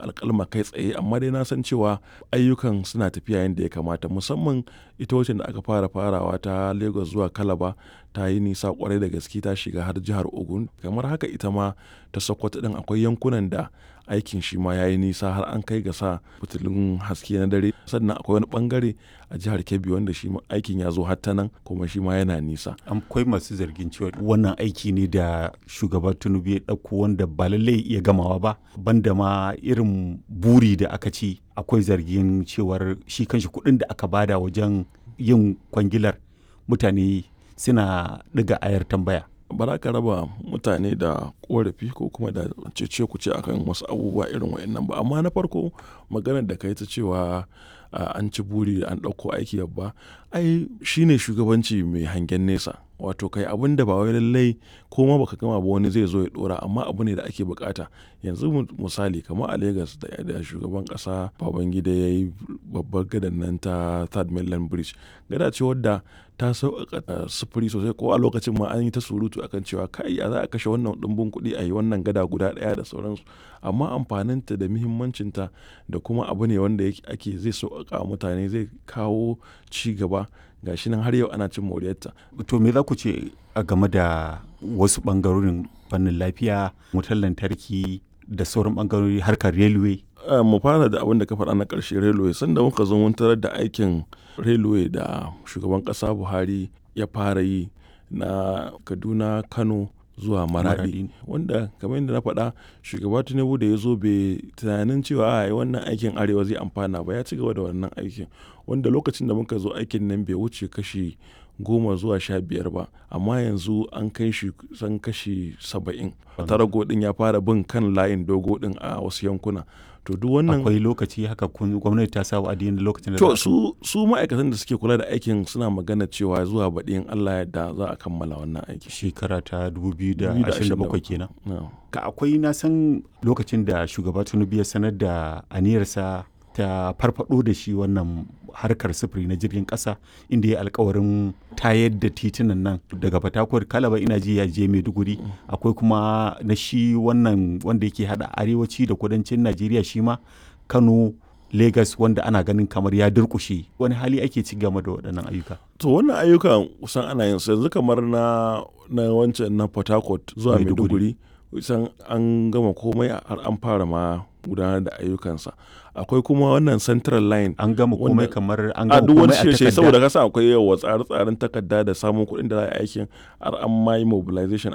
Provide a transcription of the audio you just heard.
alkalma kai tsaye amma dai na san cewa ayyukan suna tafiya yadda ya kamata musamman ita wacce da aka fara farawa ta lagos zuwa kalaba ta yi nisa kwarai da gaske ta shiga har jihar ogun kamar haka ita ma ta sokoto din akwai yankunan da aikin shi ma ya yi nisa har an kai ga sa fitilun haske na dare sannan akwai wani bangare a jihar kebbi wanda shi aikin ya zo har ta nan kuma shi ma yana nisa akwai masu zargin cewa wannan aiki ne da shugaba tinubu ya ɗauko wanda ba lallai iya gamawa ba banda ma irin buri da aka ci akwai zargin cewar shi kanshi kuɗin da aka bada wajen yin kwangilar mutane suna ɗiga ayar tambaya ba za ka raba mutane da korafi ko kuma da cece ku ce akan wasu abubuwa irin wa'annan ba amma na farko maganar da ka yi ta cewa an ci buri an ɗauko aiki babba ai shine shugabanci mai hangen nesa wato kai abin da ba wai lallai ko ma baka gama ba wani zai zo ya dora amma abu ne da ake bukata yanzu misali kamar a Legas da shugaban kasa Babangida ya yi babbar gadan nan ta Third Mainland Bridge gada ce wadda ta sauƙaƙa sufuri sosai ko a lokacin ma an yi ta surutu akan cewa kai a za a kashe wannan ɗumbin kuɗi a yi wannan gada guda ɗaya da sauransu amma amfaninta da muhimmancinta da kuma abu ne wanda ake zai sauƙaƙa mutane zai kawo ci gaba gashi nan har yau ana cin moriyarta. To me za ku ce a game da wasu ɓangarorin fannin lafiya, wutar lantarki da sauran ɓangarori harkar railway? mu fara da abin da ka faɗa na ƙarshe railway sanda muka zo mun tarar da aikin railway da shugaban ƙasa Buhari ya fara yi na Kaduna, Kano zuwa maradi wanda kamar yadda na faɗa shugaba tinubu da ya zo bai tunanin cewa a wannan aikin arewa zai amfana ba ya ci gaba da wannan aikin wanda lokacin da muka zo aikin nan bai wuce kashi goma zuwa sha biyar ba amma yanzu an kai shi san kashi saba'in tarago din ya fara bin kan layin dogo din a wasu yankuna to duk wannan akwai lokaci haka gwamnati ta sa wa'adi da lokacin da to su su ma'aikatan da suke kula da aikin suna magana cewa zuwa baɗi in Allah yadda za a kammala wannan aiki shekara ta 2027 kenan ka akwai na san lokacin da shugaba Tinubu ya sanar da aniyarsa ta farfado da shi wannan harkar sufuri na jirgin kasa inda ya alkawarin tayar da titunan nan daga fatakwar kalaba ina ji ya je maiduguri akwai kuma na shi wannan wanda yake hada arewaci da kudancin najeriya shi ma kano Legas wanda ana ganin kamar ya durkushe wani hali ake ci game da waɗannan ayyuka. To wannan ayyukan kusan ana yin yanzu kamar na na wancan na Port Harcourt zuwa Maiduguri kusan an gama komai har an fara ma gudanar da ayyukansa akwai kuma wannan central line an gama komai kamar an a gama duk wani komai a shirye takarda saboda kasa akwai yawa tsare-tsaren takarda da samun kuɗin da za a yi aikin har an ma yi mobilization